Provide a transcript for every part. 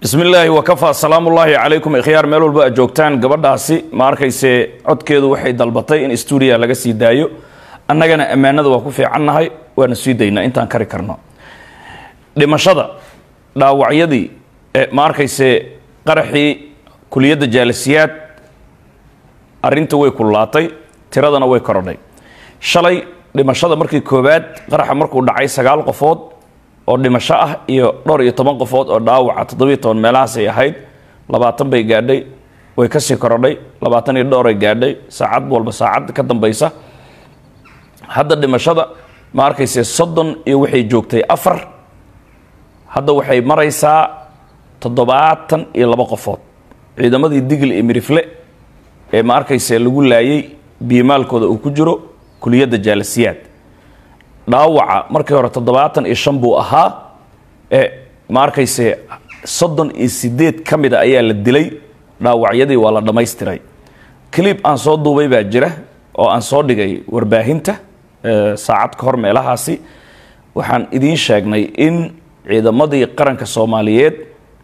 bismi illaahi wakafaa salaamullaahi calaykum ikhyaar meel walba aad joogtaan gabadhaasi ma arkayse codkeedu waxay dalbatay in stuudiya laga sii daayo annagana ammaanada waa ku fiicannahay waana sii daynaa intaan kari karno dhimashada dhaawacyadii ma arkayse qaraxii kuliyadda jaalisiyaad arrinta way kullaatay tiradana way korodhay shalay dhimashada markii koowaad qaraxa markuu dhacay sagaal qofood oo dhimasho ah iyo dhowr iyo toban qofood oo dhaawaca toddobiyo toban meelahaasay ahayd labaatan bay gaadhay way kasii korodhay labaatan iyo dhowray gaadhay saacad walba saacad ka dambaysa hadda dhimashada ma arkayse soddon iyo waxay joogtay afar hadda waxay maraysaa toddobaatan iyo labo qofood ciidamadii digl iyo mirifle ee ma arkayse lagu laayay biyomaalkooda uu ku jiro kuliyadda jaalasiyaad dhaawaca markii hore toddobaatan iyo shan buu ahaa ee ma arkayse soddon iyo sideed ka mida ayaa la dilay dhaawacyadii waa la dhammaystiray clib aan soo duubay baa jira oo aan soo dhigay warbaahinta saacad ka hor meelahaasi waxaan idiin sheegnay in ciidamadii qaranka soomaaliyeed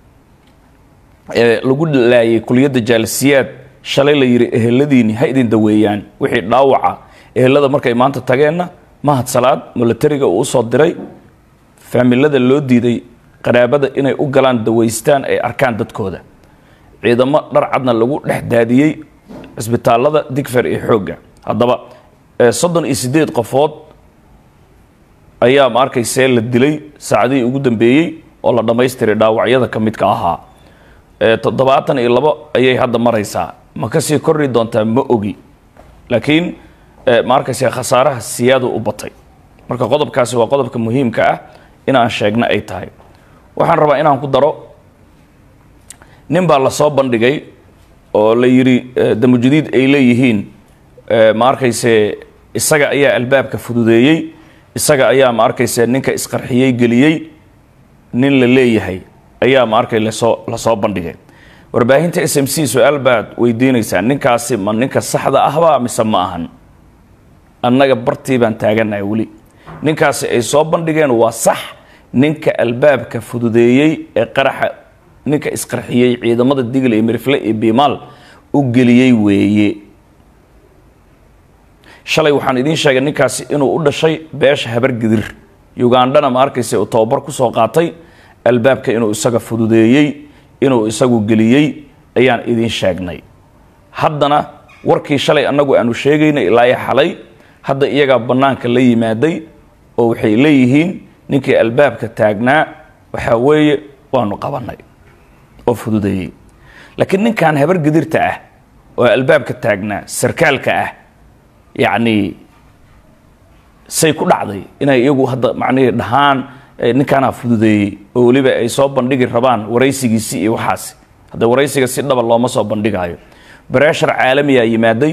ee lagu laayay kuliyadda jaalisiyaad shalay la yidhi eheladiini ha idin daweeyaan wixii dhaawaca ehelada markay maanta tageenna mahad salaad milatariga uu usoo diray faamilada loo diiday qaraabada inay u galaan dawaystaan ay arkaan dadkooda ciidamo dharcadna lagu dhex daadiyey cisbitaalada digfer iyo xoogga haddaba soddon iyo sideed qofood ayaa ma arkaysee la dilay saacadihii ugu dambeeyey oo la dhammaystiray dhaawacyada ka midka ahaa toddobaatan iyo labo ayay hadda maraysaa ma kasii korri doontaa ma ogi laakiin ma arkayse khasaaraha siyaadu u batay marka qodobkaasi waa qodobka muhiimka ah inaan sheegno ay tahay waxaan rabaa inaan ku daro nin baa lasoo bandhigay oo la yidhi damujadiid ay leeyihiin ma arkayse isaga ayaa albaabka fududeeyey isaga ayaa ma arkayse ninka isqarxiyey geliyey nin la leeyahay ayaa ma arkay lasoo lasoo bandhigay warbaahinta s m c su-aal baad weydiinaysaa ninkaasi ma ninka saxda ahba mise ma ahan annaga bartii baan taaganahay weli ninkaasi ay soo bandhigeen waa sax ninka albaabka fududeeyey ee qaraxa ninka isqarxiyey ciidamada digle iyo mirifle iyo bimaal u geliyey weeye shalay waxaan idiin sheegay ninkaasi inuu u dhashay beesha habargidir ugandhana ma arkayse uu tababar kusoo qaatay albaabka inuu isaga fududeeyey inuu isagu geliyey ayaan idiin sheegnay haddana warkii shalay annagu aanu sheegaynay ilaa xalay hadda iyagaa bannaanka la yimaaday oo waxay leeyihiin ninkii albaabka taagnaa waxaa weeye waanu qabanay oo fududeeyey laakiin ninkan habar gidirta ah oo albaabka taagnaa sarkaalka ah yacnii say ku dhacday inay iyagu hadda macnihii dhahaan ninkaanaa fududeeyey oo weliba ay soo bandhigi rabaan waraysigiisii iyo waxaasi hadda waraysiga si dhaba looma soo bandhigaayo breshar caalamiyaa yimaaday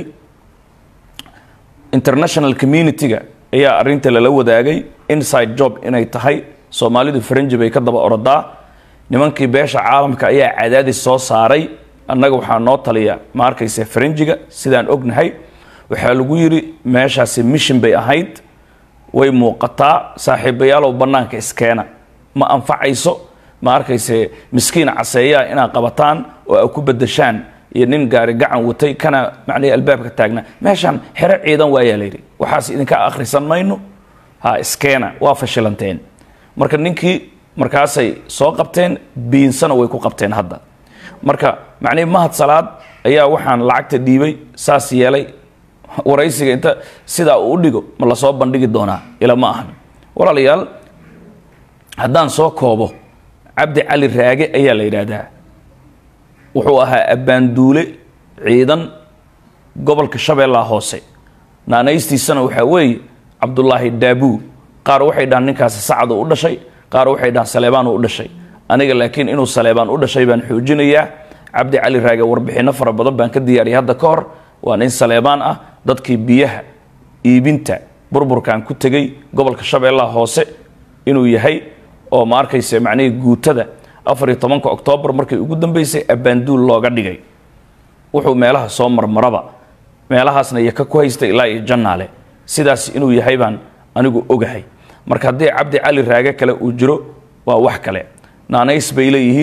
international community-ga ayaa arinta lala wadaagay inside job inay tahay soomaalidu faranji bay ka daba orodaa nimankii beesha caalamka ayaa cadaadis soo saaray annaga waxaa noo taliya ma arkayse faranjiga sidaan ognahay waxaa lagu yidhi meeshaasi mishin bay ahayd way muuqataa saaxiibayaalow bannaanka iskeena ma anfacayso ma arkayse miskiin caseeyaa inaad qabataan oo a ku bedeshaan iyo nin gaari gacan watay kana macnihii albaabka taagnaa meeshaan xero ciidan waayaa layidhi waxaas idinka akhrisan mayno ha iskeena waa fashilanteen marka ninkii markaasay soo qabteen biinsana way ku qabteen hadda marka macnihii mahad salaad ayaa waxaan lacagta dhiibay saas yeelay waraysiga inta sidaa uu u dhigo ma lasoo bandhigi doonaa ila ma ahan walaalayaal haddaan soo koobo cabdi cali raage ayaa la yidhaahdaa wuxuu ahaa abbaanduule ciidan gobolka shabeellaha hoose naanaystiisana waxaa weeye cabdulaahi daabuu qaar waxay dhahaan ninkaasi sacad uu u dhashay qaar waxay dhahaan saleebaan uu u dhashay aniga laakiin inuu saleebaan u dhashay baan xoojinayaa cabdi cali raage warbixinno fara badan baan ka diyaariyay hadda ka hor waa nin saleebaan ah dadkii biyaha iibinta burburkan ku tegay gobolka shabeellaha hoose inuu yahay oo ma arkayse macnihii guutada afar iyo tobanka oktoobar markii ugu dambeysay abbaanduul looga dhigay wuxuu meelaha soo marmaraba meelahaasna yaka ku haysta ilaa iyo jannaale sidaas inuu yahay baan anigu ogahay marka haddii cabdi cali raage kale uu jiro waa wax kale naanays bay leeyihiin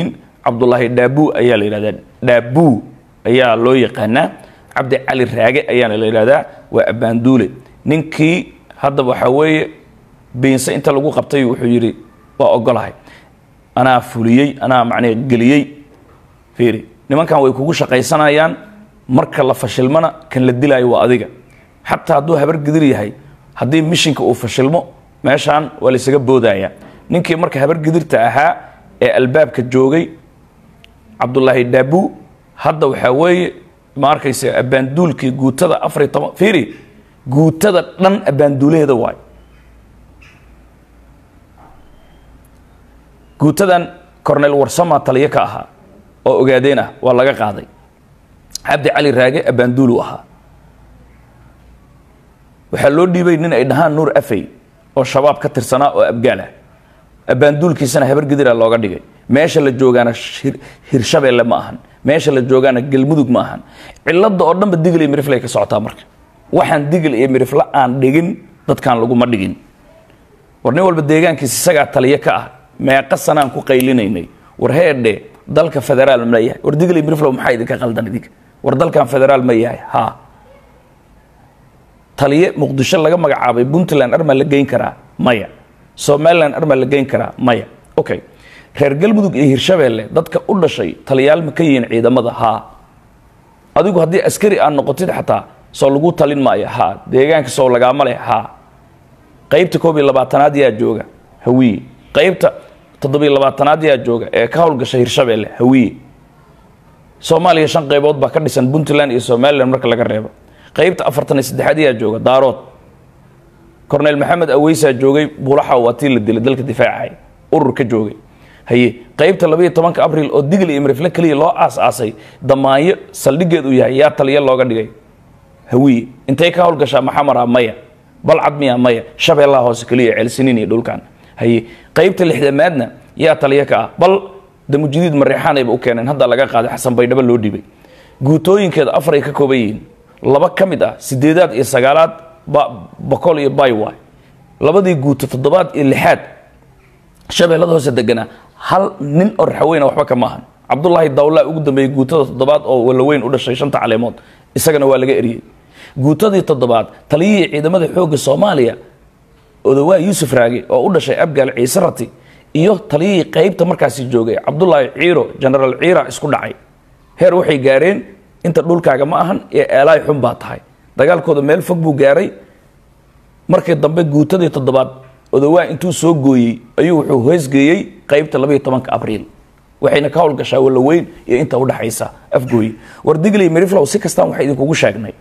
cabdulaahi dhaabuu ayaa la yidhahdaa dhaabuu ayaa loo yaqaanaa cabdi cali raage ayaana la yidhahdaa waa abbaanduule ninkii hadda waxaa weeye biinse inta lagu qabtay wuxuu yidhi waa ogolahay anaa fuliyey anaa macnee geliyey fiiri nimankan way kugu shaqaysanayaan marka la fashilmana kan la dilaayo waa adiga xataa hadduu habar gidir yahay haddii mishinka uu fashilmo meeshaan waa laysaga boodaya ninkii marka habar gidirta ahaa ee albaabka joogay cabdulaahi dhaabuu hadda waxaa weeye ma arkaysa abbaanduulkii guutada afariy toban fiiri guutada dhan abbaanduulaheeda waay guutadan cornel warsama taliyo ka ahaa oo ogaadeen ah waa laga qaaday cabdi cali raage abbaanduulu ahaa waxaa loo dhiibay nin ay dhahaan nuur afey oo shabaab ka tirsanaa oo abgaal ah abbaanduulkiisana habar gidira looga dhigay meesha la joogaana hirshabeelle ma ahan meesha la joogaana galmudug ma ahan cilada oo dhanba digil iyo mirifle ka socotaa marka waxaan digil iyo mirifle aan dhigin dadkaan laguma dhigin war nin walba deegaankiisa isagaa taliyo ka ah meeqa sanaan ku qaylinaynay war heedhe dalka federaal ma yahay war digil iyo mirifle maxaa idinka qaldan idinka war dalkan federaal ma yahay ha taliye muqdisho laga magacaabay puntland armaa la geyn karaa maya somalilan armaa la geyn karaa maya okay reer galmudug iyo hirshabeelle dadka u dhashay taliyaal ma ka yihiin ciidamada haa adigu haddii askari aad noqotid xataa soo lagu talin maayo haa deegaanka soo lagaama leh haa qaybta koob iyo labaatanaad yaa jooga hawiye qaybta toddobiyo labaatanaad yaa jooga ee ka howlgasha hirshabeelle hawiye soomaaliya shan qaybood baa ka dhisan puntland iyo somalilan marka laga reebo qaybta afartan iyo saddexaad yaa jooga daarood cornel maxamed aweysaa joogay buulaxa waa tii la dilay dalka difaacay urur ka joogay haye qaybta labaiyo tobanka abril oo digl iyo mirifle keliya loo aas-aasay damaanyo saldhigeed uu yahay yaa taliya looga dhigay hawiye intay ka howlgashaa maxamara maya balcad miya maya shabeellaha hoose keliya ceelsiniin iyo dhulkan haye qaybta lixdamaadna yaa taliya ka ah bal damujidiid mareexaanayba u keeneen hadda laga qaaday xasan baydhabo loo dhibay guutooyinkeeda afar ay ka kooban yihiin laba ka mid ah sideedaad iyo sagaalaad boqol iyo baywa labadii guuto toddobaad iyo lixaad shabeellada hoose deganaa hal nin oo raxaweyna waxba kama ahan cabdulaahi dawlaa ugu dambeeyey guutada toddobaad oo walaweyn u dhashay shanta caleemood isagana waa laga eriyey guutadii toddobaad taliyihii ciidamada xoogga soomaaliya odawaa yuusuf raage oo u dhashay abgaal ciise rati iyo taliyihii qaybta markaasi joogay cabdulaahi ciiro genaraal ciira isku dhacay heer waxay gaareen inta dhulkaaga ma ahan ee eelaay xun baa tahay dagaalkooda meel fog buu gaaray markii dambe guutadii toddobaad odawaa intuu soo gooyey ayuu wuxuu hoosgeeyey qaybta labaiyo tobanka abriil waxayna ka howlgashaa walaweyn iyo inta udhaxaysa afgooye war digley meriflow si kastaan waxa idinkugu sheegnay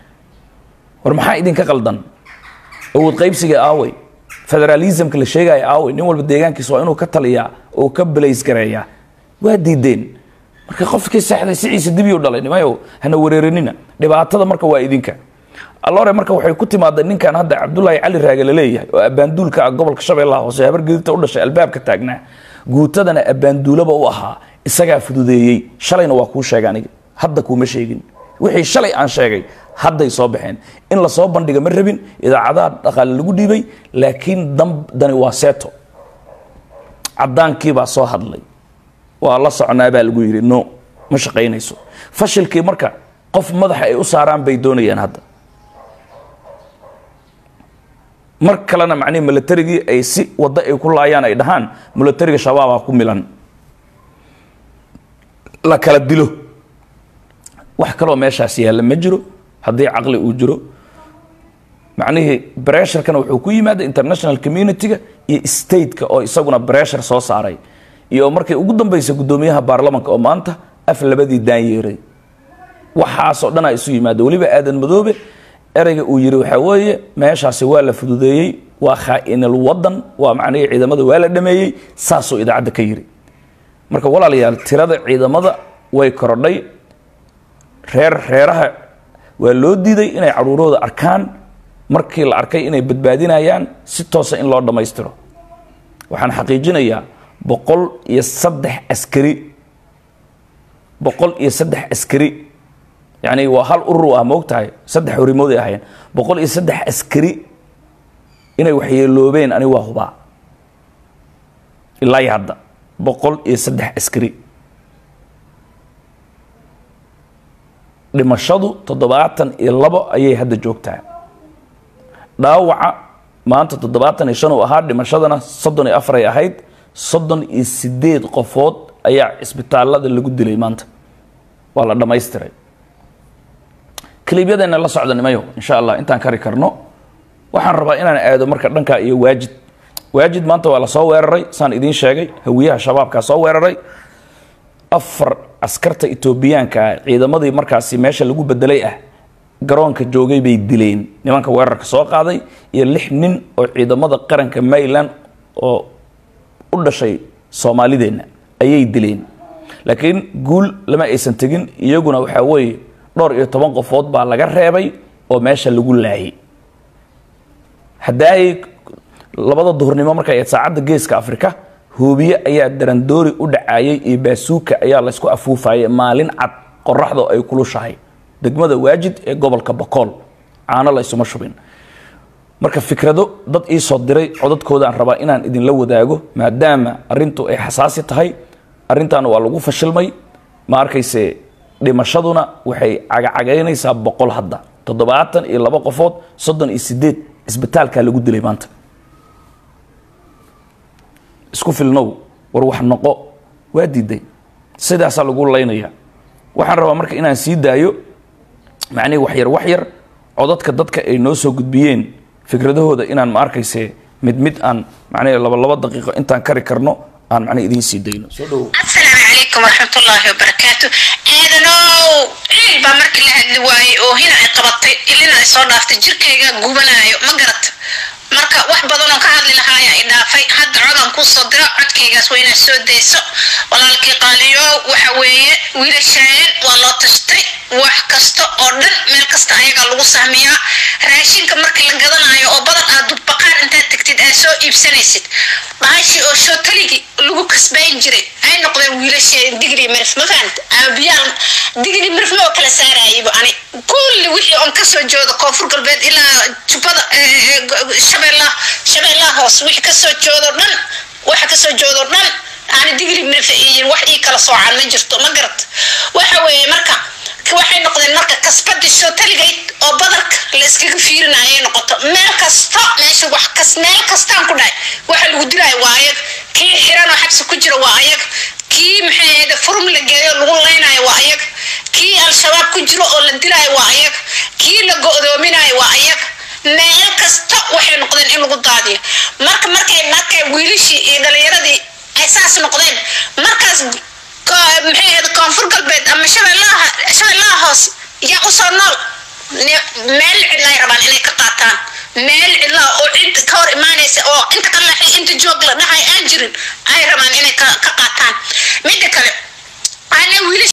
war maxaa idinka qaldan awood qaybsiga aawey federalismka la sheegaya aawey nin walba deegaankiisa waa inuu ka taliyaa oo ka balays gareeyaa waa diideen marka qofkii seexday siciisa dibiyu dhalay nimayow hana wareerinina dhibaatada marka waa idinka allore marka waxay ku timaadeen ninkan hadda cabdulaahi cali raage la leeyahay oo abbaanduulka ah gobolka shabeellaha hoose habar gidibta u dhashay albaabka taagnaa guutadana abbaanduulaba u ahaa isagaa fududeeyey shalayna waa kuu sheega aniga hadda kuuma sheegin wixii shalay aan sheegay hadday soo baxeen in lasoo bandhiga ma rabin idaacadaha dhaqaale lagu dhiibay laakiin dani waa seeto caddaankiibaa soo hadlay waa la soconaa baa lagu yidhi no ma shaqaynayso fashilkii marka qof madaxa ay u saaraan bay doonayaan hadda mar kalena macnihi milatarigii ay si waddo ay ku laayaan ay dhahaan milatariga shabaabaa ku milan la kala dilo wax kaloo meeshaas yaalla ma jiro haddii caqli uu jiro macnihii bresharkana wuxuu ku yimaada international community-ga iyo stateka oo isaguna breshar soo saaray iyo markay ugu dambaysa guddoomiyaha baarlamanka oo maanta af labadii daanyeeray waxaasoo dhanaa isu yimaada weliba aadan madoobe ereyga uu yiri waxaa weeye meeshaasi waa la fududeeyey waa khaa-inal wadan waa macnihii ciidamada waa la dhameeyey saasuu idaacadda ka yiri marka walaalayaal tirada ciidamada way korodhay reer reeraha waa loo diiday inay caruurooda arkaan markii la arkay inay badbaadinayaan si toosa in loo dhammaystiro waxaan xaqiijinayaa boqol iyo saddex askari boqol iyo saddex askari yacni waa hal urur ah moog tahay saddex horimood ay ahaayeen boqol iyo saddex askari inay waxyeeloobeen ani waa hubaa ilaa iyo hadda boqol iyo saddex askari dhimashadu toddobaatan iyo labo ayay hadda joogtaa dhaawaca maanta toddobaatan iyo shan uu ahaa dhimashadana soddon iyo afar ay ahayd soddon iyo sideed qofood ayaa cisbitaalada lagu dilay maanta waa la dhammaystiray kaliibyadeena la socda nimayo insha allah intaan kari karno waxaan rabaa inaan aado marka dhanka iyo waajid waajid maanta waa lasoo weeraray saan idiin sheegay hawiyaha shabaabkaa soo weeraray afar askarta etoobiyaanka ah ciidamadii markaasi meesha lagu bedelay ah garoonka joogay bay dileen nimanka weerarka soo qaaday iyo lix nin oo ciidamada qaranka mayland oo u dhashay soomaalideenna ayay dileen laakiin guul lama aysan tegin iyaguna waxaa weeye dhowr iyo toban qofood baa laga reebay oo meesha lagu laayay haddaay labada duhurnimo markay ahayd saacadda geeska afrika hoobiye ayaa darandoori u dhacayay iyo baasuuka ayaa laysku afuufayay maalin cad qoraxda ay kulushahay degmada waajid ee gobolka bakool caano la ysuma shubin marka fikrado dad ii soo diray codadkoodaan rabaa inaan idinla wadaago maadaama arintu ay xasaasi tahay arrintan waa lagu fashilmay ma arkayse dhimashaduna waxay cagacagaynaysaa boqol hadda toddobaatan iyo labo qofood soddon iyo sideed isbitaalkaa lagu dilay maanta isku filnow war wax noqo waa diiday sidaasaa lagu laynaya waxaan rabaa marka inaan sii daayo macnihi waxyar waxyar codadka dadka ay noo soo gudbiyeen fikradahooda inaan ma arkayse mid mid aan macnihi laba laba daqiiqo intaan kari karno aan macnihi idiin sii dayno soo dhowo asalaamu calaykum waraxmatullaahi wabarakaatu aadanow ciil baa markii la hadli waayey oo hina ay qabatay ilina ay soo dhaaftay jirkayga gubanaayo ma garat marka wax badan oo ka hadli lahaaya i dhaafay hadda codan kuu soo dira codkaygaas waa inaad soo dayso walaalkii qaaliyo waxa weeye wiilashaayan waa loo tashtay wax kasta oo dhan meel kasta ayagaa lagu sahmiyaa raashinka markii la gadanayo oo badan aad dubbaqaan intaad tagtid aad soo iibsanaysid bahashi oo shootaligii lagu kasbayn jiray ay noqdeen wiilasheen digri mirif ma fahanta aabiyaal digri mirif ma oo kala saarayayba ani kulli wixii oon kasoo joodo koonfur galbeed ilaa jubbada shabeellaha shabeellaha hoos wixii kasoo joodo dhan waxa kasoo joodo dhan ani digri mirif iyo wax ii kala soocaan ma jirto ma garat waxa weeye marka waxay noqdeen marka kasbadii shootaligayd oo badarka la iskaga fiirinayay noqoto meel kasta meesha wax kas meel kastaan ku dhahay waxa lagu dilaayo waa ayag kii xiran oo xabsi ku jira waa ayag kii maxay ahayd furum la geeyo lagu laynayo waa ayag kii al-shabaab ku jiro oo la dilaayo waa ayag kii la go-doominayo waa ayag meel kasta waxay noqdeen in lagu daadiyo marka markay markay wiilishii iyo dhalinyaradii ay saas noqdeen markaas maxay ahayd koonfur galbeed ama shabeellaha shabeellaha hoos yaa usoo nool meel cidlaay rabaan inay ka qaataan meel cidlaa oo cid ka hor imaanaysa oo inta ka laxay inta joog la dhahay aan jirin